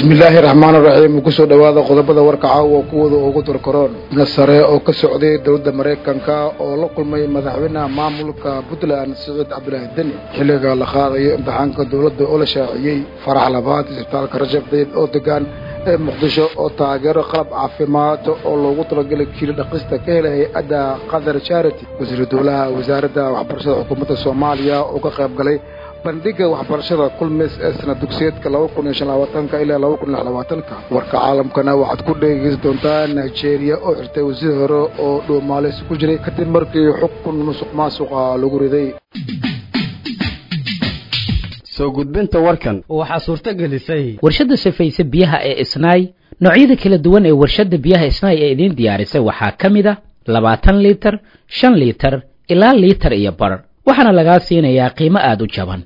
bismillaahi raxmaan raxiim kusoo dhowaada qodobada warka caawa kuwooda ugu darkaroon nasare oo ka socday dowladda maraykanka oo la kulmay madaxweynaha maamulka puntland siciid cabdulaahi deni xilliga la qaadayo imtixaanka dowladda oo la shaaciyey farax labaad isbitaalka rajab dayib oo degaan ee muqdisho oo taageero qalab caafimaad oo loogu talagelay kiili dhaqista ka helay hay-adda qatar charity wasiiru dowlaha wasaaradda waxbarashada xukuumadda soomaaliya oo ka qayb galay bandhiga waxbarashada kulmis ee sana dugsiyeedka laba kun iyo shan labaatanka ilaa laba kun iyo lix labaatanka warka caalamkana waxaad ku dhegeysan doontaa nigeria oo xirtay wasiir hore oo dhuumaalis ku jiray kadib markii xukun musuq maasuqa lagu riday soo gudbinta warkan waxaa suurto gelisay warshadda safayse biyaha ee isnaay noocyada kala duwan ee warshadda biyaha isnaay ee idiin diyaarisay waxaa ka mid a labaatan liitar shan liitar ilaa liitar iyo bar waxaana lagaa siinayaa qiimo aada u jaban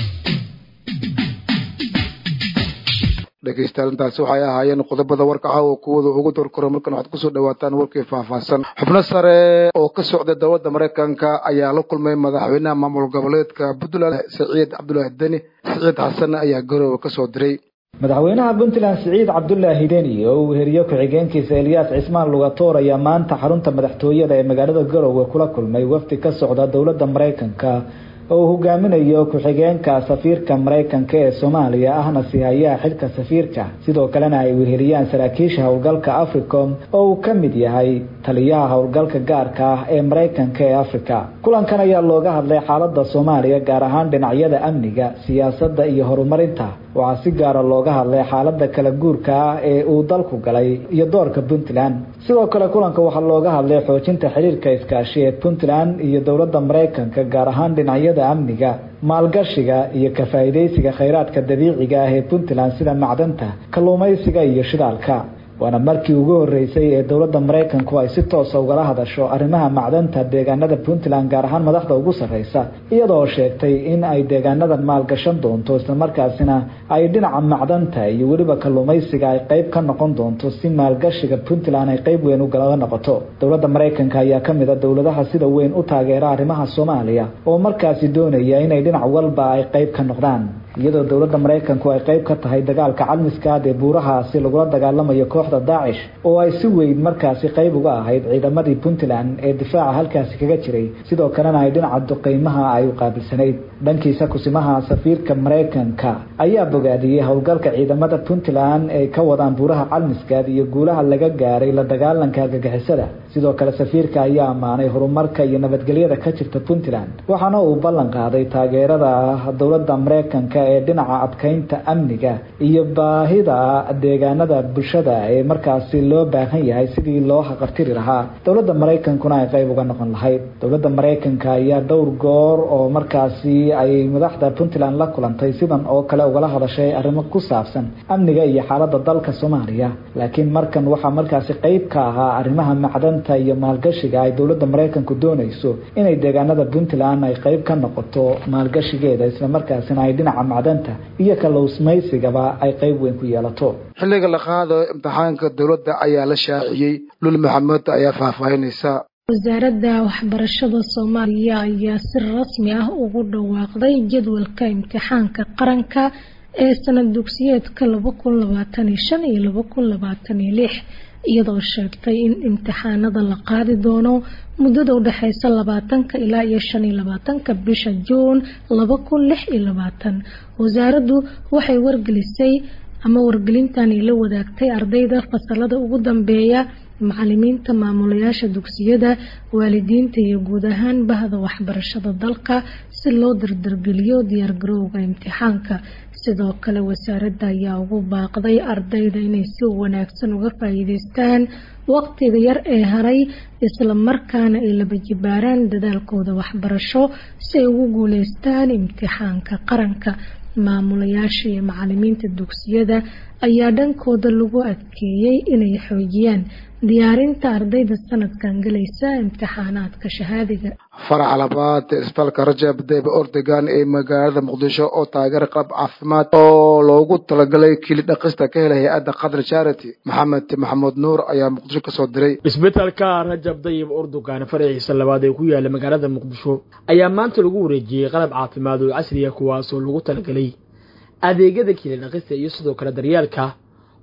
dhegeystayaal intaasi waxay ahaayeen qodobada warka caawa kuwooda ugu dorkaro markan waxaad kusoo dhawaataan warkii faahfaahsan xubno sare oo ka socday dowladda maraykanka ayaa la kulmay madaxweynaha maamul goboleedka puntland siciid cabdulaahi deni siciid xasan ayaa garoowe kasoo diray madaxweynaha puntland siciid cabdulaahi deni oo uu heriyo ku-xigeenkiisa elyaas cismaan lugatoor ayaa maanta xarunta madaxtooyada ee magaalada garowe kula kulmay wafdi ka socda dowladda maraykanka oo uu hogaaminayo ku-xigeenka safiirka maraykanka ee soomaaliya ahna sihayaha xilka safiirka sidoo kalena ay weheliyaan saraakiisha howlgalka africom oo uu ka mid yahay taliyaha howlgalka gaarka ah ee maraykanka ee africa kulankan ayaa looga hadlay xaalada soomaaliya gaar ahaan dhinacyada amniga siyaasadda iyo horumarinta waxaa si gaara looga hadlay xaalada kala guurka ah ee uu dalku galay iyo doorka puntland sidoo kale kulanka waxaa looga hadlay xoojinta xiriirka iskaashi ee puntland iyo dowladda maraykanka gaar ahaan dhinacyada amniga maalgashiga iyo ka faa'iidaysiga khayraadka dabiiciga ah ee puntland sida macdanta kalluumaysiga iyo shidaalka waana markii ugu horeysay ee dowladda maraykanku ay si toosa ugala hadasho arrimaha macdanta deegaanada puntland gaar ahaan madaxda ugu sarreysa iyadoo sheegtay in ay deegaanadan maalgashan doonto islamarkaasina ay dhinaca macdanta iyo weliba kalluumaysiga ay qeyb ka noqon doonto si maalgashiga puntland ay qeyb weyn ugalaga noqoto dowladda maraykanka ayaa ka mid a dowladaha sida weyn u taageera arrimaha soomaaliya oo markaasi doonaya inay dhinac walba ay qeyb ka noqdaan iyadoo dowladda maraykanku ay qeyb ka tahay dagaalka calmiskaad ee buurahaasi lagula dagaalamayo kooxda daacish oo ay si weyn markaasi qeyb uga ahayd ciidamadii puntland ee difaaca halkaasi kaga jiray sidoo kalena ay dhinaca duqeymaha ay u qaabilsanayd dhankiisa kusimaha safiirka maraykanka ayaa bogaadiyey howlgalka ciidamada puntland ay ka wadaan buuraha calmiskaad iyo guulaha laga gaaray la dagaalanka argagixisada sidoo kale safiirka ayaa ammaanay horumarka iyo nabadgelyada ka jirta puntland waxaana uu ballan qaaday taageerada dowladda maraykanka ee dhinaca adkeynta amniga iyo baahida deegaanada bulshada ee markaasi loo baahan yahay sidii loo haqartiri lahaa dowladda maraykankuna ay qeyb uga noqon lahayd dowladda maraykanka ayaa dhowr goor oo markaasi ay madaxda puntland la kulantay sidan oo kale ugala hadashay arrimo ku saabsan amniga iyo xaalada dalka soomaaliya laakiin markan waxaa markaasi qeyb ka ahaa arrimaha macdanta iyo maalgashiga ay dowladda maraykanku doonayso inay deegaanada puntland ay qeyb ka noqoto maalgashigeeda islamarkaasina ay dhinaca macdanta iyo kalowsmaysigaba ay qeyb weyn ku yeelato xilliga la qaadayo imtixaanka dowladda ayaa la shaaciyey lul maxamed ayaa faahfaahinaysa wasaaradda waxbarashada soomaaliya ayaa si rasmi ah ugu dhawaaqday jadwalka imtixaanka qaranka ee sanad dugsiyeedka laba kun labaatan iyo shan iyo laba kun labaatan iyo lix iyadoo sheegtay in imtixaanada la qaadi doono muddada udhexeysa labaatanka ilaa iyo shan iyo labaatanka bisha juun laba kun lix iyo labaatan wasaaraddu waxay wargelisay ama wargelintani la wadaagtay ardayda fasalada ugu dambeeya macalimiinta maamulayaasha dugsiyada waalidiinta iyo guud ahaan bahda waxbarashada dalka si loo dardargeliyo diyaargarowga imtixaanka sidoo kale wasaaradda ayaa ugu baaqday ardayda inay si wanaagsan uga faa'iideystaan waqtiga yar ee haray isla markaana ay laba jibaaraan dadaalkooda waxbarasho si ay ugu guuleystaan imtixaanka qaranka maamulayaasha iyo macalimiinta dugsiyada ayaa dhankooda lagu adkeeyey inay xoojiyaan diyaarinta ardayda sanadkan galaysa imtixaanaadka shahaadiga farax labaad isbitaalka rajab dayb ordegan ee magaalada muqdisho oo taageera qalab caafimaad oo loogu talagalay kili dhaqista ka helay hay-adda qatar charity maxamed maxamuud nuur ayaa muqdisho kasoo diray isbitaalka rajab dayib urdugan faraciisa labaad ee ku yaala magaalada muqdisho ayaa maanta lagu wareejiyey qalab caafimaad oo casriya kuwaasoo lagu talagalay adeegyada kili dhaqista iyo sidoo kale daryeelka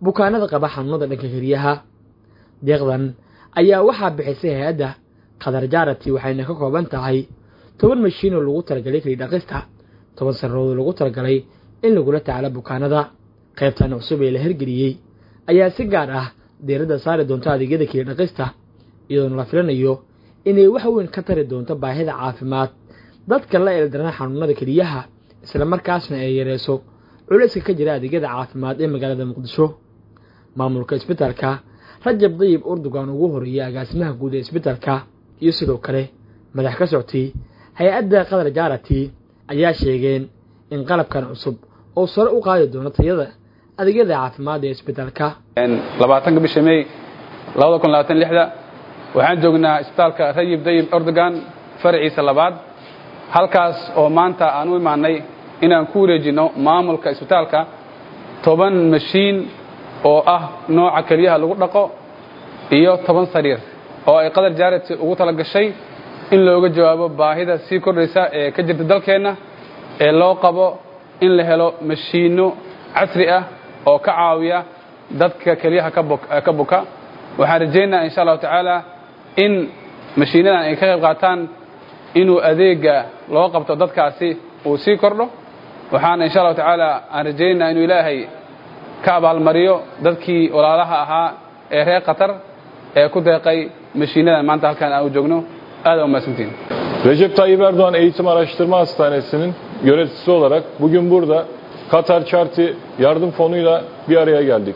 bukaanada qaba xanuunada dhanka keliyaha deeqdan ayaa waxaa bixisay hay-adda qatar jaarati waxayna ka kooban tahay toban mashiin oo lagu talagalay keli dhaqista toban sanarood oo lagu talagalay in lagula tacaalo bukaanada qaybtan cusub ee la hirgeliyey ayaa si gaar ah diiradda saari doonta adeegyada keli dhaqista iyadoona la filanayo inay wax weyn ka tari doonto baahida caafimaad dadka la eeldarana xanuunada keliyaha islamarkaasna ay yareyso culayska ka jira adeegyada caafimaad ee magaalada muqdisho maamulka isbitaalka rajab dayib urdugan ugu horeeyay agaasimaha guud ee isbitaalka iyo sidoo kale madax ka soctay hay-adda qatar jaarati ayaa sheegeen in qalabkan cusub oo sare u qaadi doono tayada adeegyada caafimaad ee isbitaalka labaatanka bisha may labada kun labaatan lixda waxaan joognaa isbitaalka rayib dayib ordogan faraciisa labaad halkaas oo maanta aan u imaanay inaan ku wareejinno maamulka isbitaalka toban mashiin oo ah nooca keliyaha lagu dhaqo iyo toban sariir oo ay qatar jaarati ugu tala gashay in looga jawaabo baahida sii kordhaysa ee ka jirta dalkeenna ee loo qabo in la helo mashiinno casri ah oo ka caawiya dadka keliyaha ka buka waxaan rajaynayaa insha allahu tacaala in mashiinadan ay ka qayb qaataan inuu adeega loo qabto dadkaasi uu sii kordho waxaana insha allahu tacaala aan rajaynayaa inuu ilaahay ka abaalmariyo dadkii walaalaha ahaa ee reer qatar ee ku deeqay mashiinadan maanta halkaan aan u joogno aada umahadsantiin Recep Tayyip Erdoğan Eğitim Araştırma Hastanesi'nin yöneticisi olarak bugün burada Katar Çarti Yardım Fonu'yla bir araya geldik.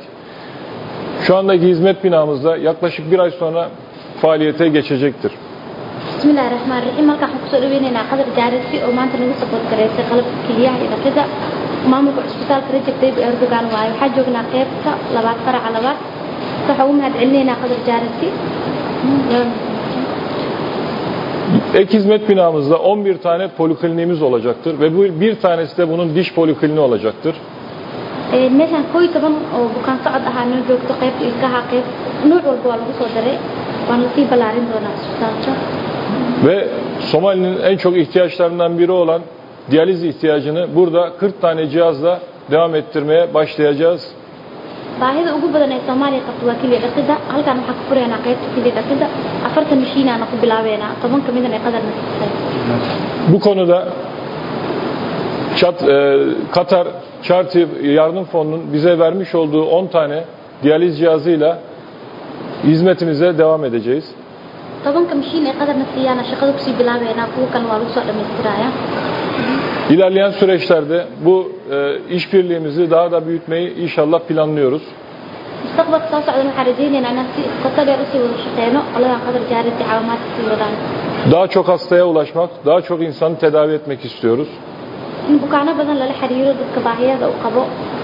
Şu andaki hizmet binamızda yaklaşık bir ay sonra faaliyete geçecektir. bismillahi raxmaan raxiim halkaan waxaan kusoo dhaweynaynaa qadar jaarisi oo maanta nagu sabood garaysay qalabka keliyaha iyo dhaqida maamulka cusbitaalka rajab tayyib erdogan waaye waxaa joognaa qeybta labaad faraca labaad waxaan ugu mahad celinaynaa qadar jaarisi Ek hizmet binamızda 11 tane polikliniğimiz olacaktır ve bu bir tanesi de bunun diş polikliniği olacaktır. meeshaan koo iyo toban oo bukaan socod ahaa noo joogto qaybta ilkaha qayb nuuc walba waa lagu soo daray waan lasii ballaarin doonaa cusbitaalka Ve Somali'nin en çok ihtiyaçlarından biri olan diyaliz ihtiyacını burada 40 tane cihazla devam ettirmeye başlayacağız. baahida ugu badan ee soomaaliya qabto waa keliya dhaqida halkaan waxaan ku furaynaa qaybta keliya dhaqida afartan mashiinaana ku bilaabeynaa toban ka midan ay qadarna siisay Bu konuda Çat, e, Katar Charity Yardım Fonu'nun bize vermiş olduğu 10 tane diyaliz cihazıyla hizmetimize devam edeceğiz. tobanka mashiin ee qadarna siiyaana shaqada kusii bilaabeynaa kuwa kan waa lagu soo dhammaystirayaa İlerleyen süreçlerde bu e, işbirliğimizi daha da büyütmeyi inşallah planlıyoruz. mustaqbalka soo socdan waxaan rajaynaynaa inaan si qoto dheer usii wada shaqeyno qoladan qadar jaarisi caawimaadka sii wadaan Daha çok hastaya ulaşmak, daha çok insanı tedavi etmek istiyoruz. in bukaano badan lala xiriiro dadka baahiyada u qabo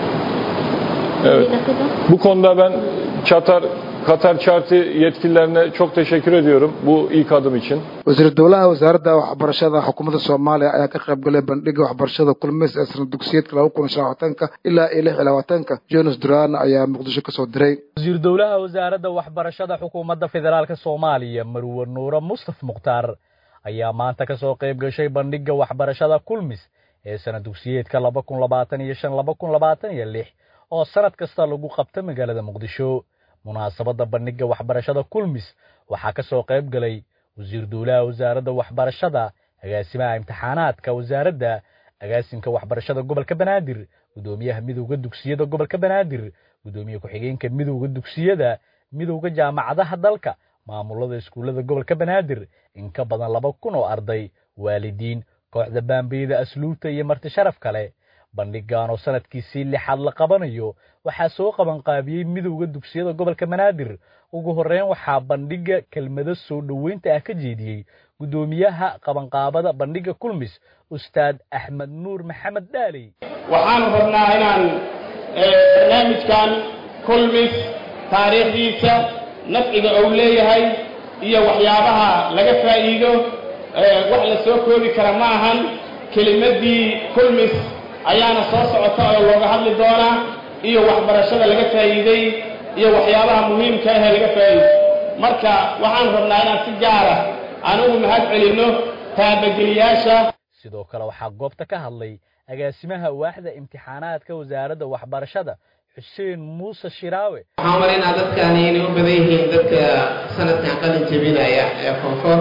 Evet. dhaqida Bu konuda ben Katar Katar Charity yetkililerine çok teşekkür ediyorum bu ilk adım için. wasiir dowlaha wasaaradda waxbarashada xukuumadda soomaaliya ayaa ka qayb galay bandhiga waxbarashada kulmis ee sanad dugsiyeedka laba kun iyo shan labaatanka ilaa iyo lix iyo labaatanka jonas duran ayaa muqdisho kasoo diray wasiir dowlaha wasaaradda waxbarashada xukuumadda federaalka soomaaliya marwe nuure mustaf mukhtaar ayaa maanta ka soo qayb gashay bandhiga waxbarashada kulmis ee sanad dugsiyeedka laba kun labaatan iyo shan laba kun labaatan iyo lix oo sanad kasta lagu qabta magaalada muqdisho munaasabadda bandhiga waxbarashada kulmis waxaa ka soo qayb galay wasiir dowlaha wasaaradda waxbarashada agaasimaha imtixaanaadka wasaaradda agaasimka waxbarashada gobolka banaadir gudoomiyaha midowda dugsiyada gobolka banaadir gudoomiye ku-xigeenka midowda dugsiyada midowda jaamacadaha dalka maamulada iskuullada gobolka banaadir in ka badan laba kun oo arday waalidiin kooxda baambeyda asluubta iyo marti sharaf kale bandhigan oo sanadkiisii lixaad la qabanayo waxaa soo qabanqaabiyey midowda dugsiyada gobolka banaadir ugu horreyn waxaa bandhiga kelmado soo dhoweynta ah ka jeediyey gudoomiyaha qabanqaabada bandhiga kulmis ustaad axmed nuur maxamed dhaaley waxaanu rabnaa inaan barnaamijkan kulmis taariikhdiisa nafciga uu leeyahay iyo waxyaabaha laga faa'iido wax la soo koobi kara ma ahan kelimaddii kulmis ayaana soo socota oo looga hadli doonaa iyo waxbarashada laga faa'iiday iyo waxyaabaha muhiimka ahee laga faa'iido marka waxaan rabnaa inaan si gaara aan ugu mahad celinno taabageliyaasha sidoo kale waxaa goobta ka hadlay agaasimaha waaxda imtixaanaadka wasaaradda waxbarashada xuseen muuse shiraawe waxaan umalaynaa dadkaani inay u badan yihiin dadka sanadkan qalin jebinaya ee koonfur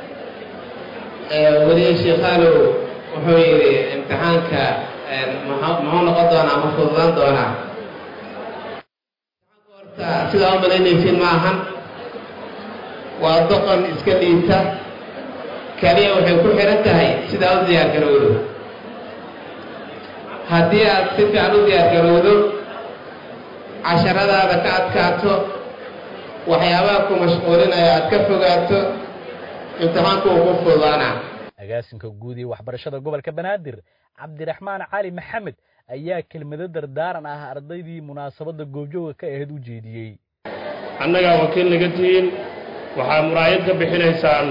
weli sheekhaalow wuxuu yidhi imtixaanka muxuu noqon doonaa ma fududaan doonaa horta sidaa u malaynaysiin ma ahan waa doqon iska dhiita kaliya waxay ku xihan tahay sidaa u diyaar garowdo haddii aad si fiican u diyaar garowdo casharadaada ka adkaato waxyaabaha ku mashquulinaya aad ka fogaato imtixaanku uu ku fududaanaa agaasinka guud ee waxbarashada gobolka banaadir cabdiraxmaan cali maxamed ayaa kelmado dardaaran ah ardaydii munaasabadda goobjooga ka ahayd u jeediyey annagaa wakiil naga tihiin waxaa muraayad ka bixinaysaan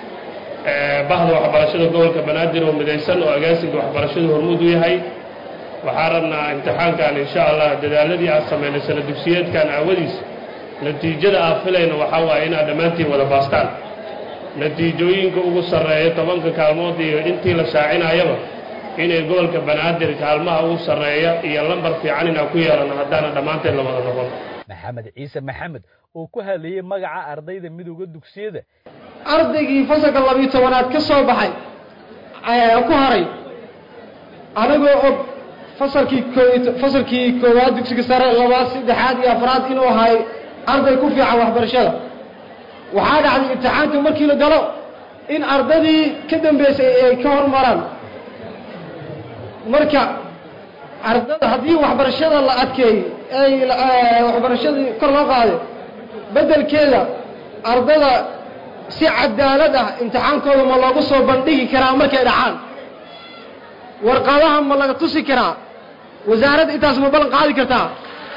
bahda waxbarashada gobolka banaadir oo midaysan oo agaasinka waxbarashadu hormuud u yahay waxaa rabnaa imtixaankan insha allah dadaaladii aad samaynay sana dugsiyeedkan aawadiis natiijada aad filayna waxaa waaye inaad dhammaantiin wada baastaan natiijooyinka ugu sarreeya tobanka kaalmood iyo intii la shaacinayaba inay gobolka banaadir kaalmaha ugu sarreeya iyo lambar fiican inaan ku yeelano haddaana dhammaanteen la wada noqon maxamed ciise maxamed oo ku hadlayey magaca ardayda midooda dugsiyada ardaygii fasalka labiyo tobanaad ka soo baxay ku haray anigoo og fasalkii fasalkii koowaad dugsiga sare labaad saddexaad iyo afraad inuu ahay arday ku fiican waxbarashada waxaa dhacday imtixaanka markii la galo in ardadii ka dambeysay ay ka hormaraan marka ardada haddii waxbarashada la adkeeyey ay waxbarashadii kor loo qaaday beddelkeeda ardada si cadaalad ah imtixaankooda ma loogu soo bandhigi karaa markay dhacaan warqadaha ma laga tusi karaa wasaaradda intaas ma ballan qaadi kartaa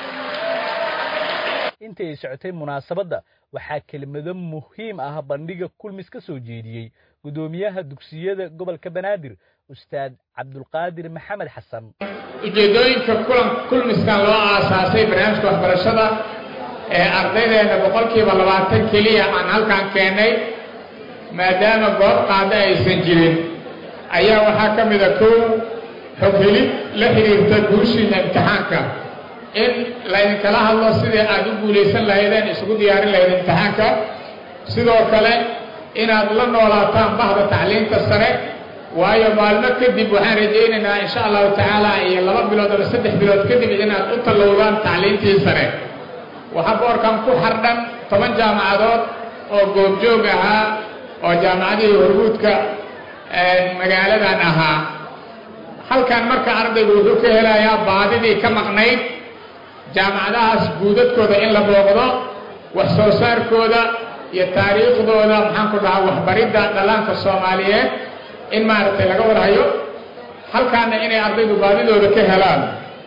intii ay socotay munaasabadda waxaa kelmado muhiim ah bandhiga kulmis ka soo jeediyey guddoomiyaha dugsiyada gobolka banaadir ustaad cabdulqaadir maxamed xasan ujeeddooyinka kulan kulmiskan loo aasaasay barnaamijka waxbarashada ee ardaydeena boqolkiiba labaatan keliya aan halkan keennay maadaama goob qaada aysan jirin ayaa waxaa ka mida kow xoghelid la xidhiirta guushiina imtixaanka in laydinkala hadlo sidii aad u guulaysan lahaydeen isugu diyaarin lahayd imtixaanka sidoo kale inaad la noolaataan bahda tacliinta sare waayo maalmo kadib waxaan rajaynaynaa insha allahu tacaala iyo laba bilood ama saddex bilood kadib inaad u tallowdaan tacliintii sare waxaa boorkan ku xardhan toban jaamacadood oo goobjoog ahaa oo jaamacadihii horguudka magaaladan ahaa halkan marka ardaygu wuxuu ka helayaa baadidii ka maqnayd jaamacadahaas guudadkooda in la booqdo wax soo saarkooda iyo taariikhdooda maxaan ku dhahaa waxbaridda dhallaanka soomaaliyeed in maaragtay laga warhayo halkaana inay ardaydu baadidooda ka helaan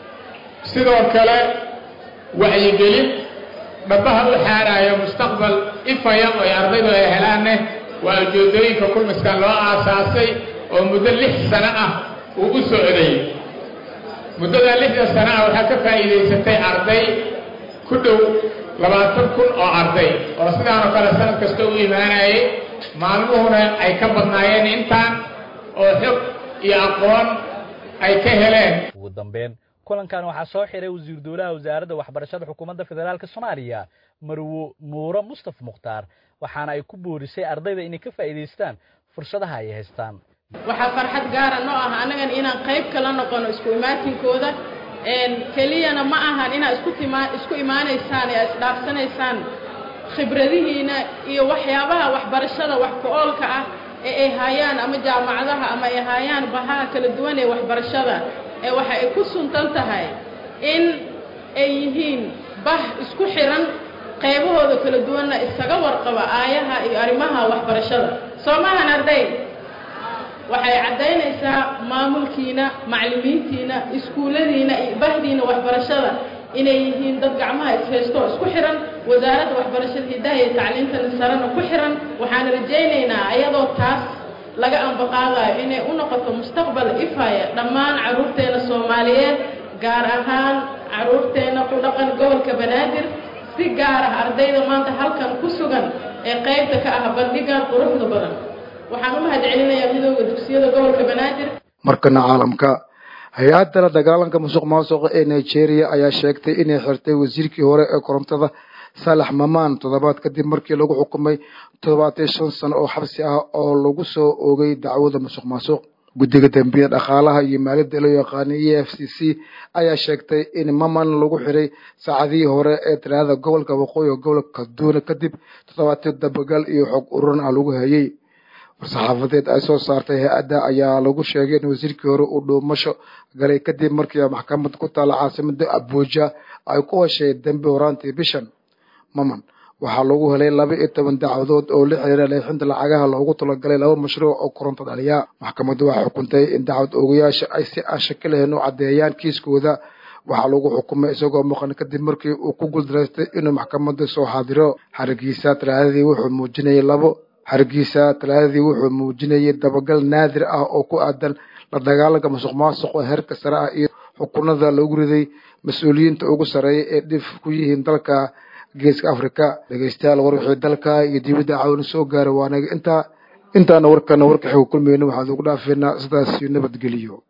sidoo kale wacyigelin dhabaha u xaaraayo mustaqbal ifaya oo ay ardaydu ay helaanne waa ujeedooyinka kulmiskan loo aasaasay oo muddo lix sano ah uu u socday muddadaa lixda sano ah waxaa ka faa'iidaysatay arday ku dhow labaatan kun oo arday oo sidaanoo kale sanad kasta u imaanayay maalmuhuna ay ka badnaayeen intaan oo xog iyo aqoon ay ka heleen ugu dambeyn kulankan waxaa soo xiray wasiir dowlaha wasaaradda waxbarashada xukuumadda federaalk soomaaliya marwo nuuro mustaf mukhtaar waxaana ay ku boorisay ardayda inay ka faa'iidaystaan fursadaha ay haystaan waxaa farxad gaara noo ah annagan inaan qayb kala noqono isku imaatinkooda keliyana ma ahan inaad isku tima isku imaanaysaan ee isdhaafsanaysaan khibradihiina iyo waxyaabaha waxbarashada wax ku-oolka ah ee ay haayaan ama jaamacadaha ama ay haayaan bahaha kala duwan ee waxbarashada ee waxa ay ku suntan tahay in ay yihiin bah isku xiran qaybahooda kala duwanna isaga warqaba aayaha iyo arrimaha waxbarashada soo maahan arday waxay caddaynaysaa maamulkiina macallimiintiina iskuulladiina iyo bahdiina waxbarashada inay yihiin dad gacmaha ishaysto isku xiran wasaaradda waxbarashada hidaha iyo tacliintana sarena ku xiran waxaan rajaynaynaa ayadoo taas laga ambaqaadayo inay u noqoto mustaqbal ifaya dhammaan carruurteena soomaaliyeed gaar ahaan carruurteena ku dhaqan gobolka banaadir si gaar ah ardayda maanta halkan ku sugan ee qaybta ka ah bandhigan quruxda badan waxaan u mahad celinayaa midooda dugsiyada gobolka banaadir markana caalamka hay-adda la dagaalanka musuq maasuqa ee nigeria ayaa sheegtay inay xirtay wasiirkii hore ee korontada saalax mamaan toddobaad kadib markii lagu xukumay toddobaatan shan sano oo xabsi ah oo lagu soo oogay dacwada musuq maasuq guddiga dambiya dhaqaalaha iyo maaliyadda loo yaqaana e f c c ayaa sheegtay in maman lagu xiray saacadihii hore ee talaadada gobolka waqooyi gobolka kaduuna kadib toddobaatan dabagal iyo xog ururan ah lagu hayay war-saxaafadeed ay soo saartay hay-adda ayaa lagu sheegay in wasiirkii hore uu dhuumasho galay kadib markii maxkamad ku taala caasimada abuja ay ku heshay dambi horaantii bishan maman waxaa lagu helay laba iyo toban dacwadood oo la xiriira leexinta lacagaha loogu talagalay laba mashruuc oo koronto dhaliya maxkamaddu waxay xukuntay in dacwad oogayaasha ay si aan shaki lahayn u caddeeyaan kiiskooda waxaa lagu xukumay isagoo maqan kadib markii uu ku guuldaraystay inuu maxkamadda soo xaadiro xarigiisa talaadadii wuxuu muujinayay labo xarigiisa talaadadii wuxuu muujinayay dabagal naadir ah oo ku aadan la dagaalanka musuq maasuq oo heerka sare ah iyo xukunada lagu riday mas-uuliyiinta ugu sarreeya ee dhif ku yihiin dalka geeska africa dhegeystayaal war wixii dalka iyo dibadda caawina soo gaaray waanaga intaa intaana warkana warka xigu kulmayno waxaan ugu dhaafeynaa sidaas nabadgeliyo